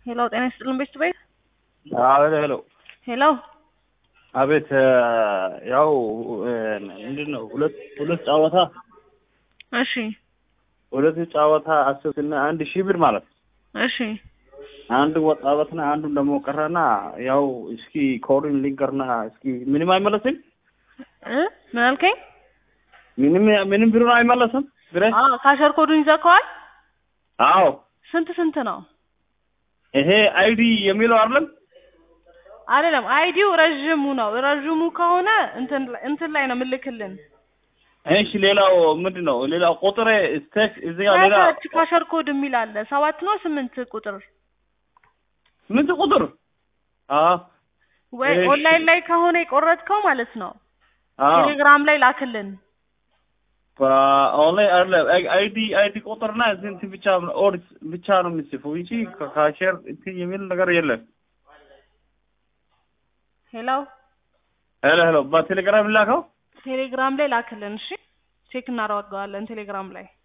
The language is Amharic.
ሄሎ ጤና ይስጥልን ቤት ቤት አቤት ሄሎ ሄሎ አቤት ያው ምንድን ነው ሁለት ሁለት ጨዋታ እሺ ሁለት ጨዋታ አስብትና አንድ ሺህ ብር ማለት ነው። እሺ አንድ ወጣበትና አንዱን ደግሞ ቀረና ያው እስኪ ኮሪን ሊንከርና እስኪ ምንም አይመለስም እ ምን አልከኝ? ምንም ምንም ብሩን አይመለስም ብሬ አዎ ካሸር ኮዱን ይዘከዋል። አዎ ስንት ስንት ነው? ይሄ አይዲ የሚለው አይደለም አይደለም አይዲው ረዥሙ ነው። ረዥሙ ከሆነ እንትን እንትን ላይ ነው ምልክልን እሺ ሌላው ምንድን ነው ሌላው ቁጥር ስቴክ እዚህ ጋር ሌላ ከታች ካሸር ኮድ የሚል አለ። ሰባት ነው ስምንት ቁጥር ምንት ቁጥር አዎ ወይ እሺ። ኦንላይን ላይ ከሆነ የቆረጥከው ማለት ነው። አዎ ቴሌግራም ላይ ላክልን። ኦንላይን አይደለም አይዲ አይዲ ቁጥርና እዚህ እንትን ብቻ ኦድ ብቻ ነው የሚጽፈው እንጂ ካሸር እንትን የሚል ነገር የለም። ሄሎ ሄሎ ሄሎ በቴሌግራም ላከው ቴሌግራም ላይ ላክልን። እሺ ቼክ እናደርገዋለን ቴሌግራም ላይ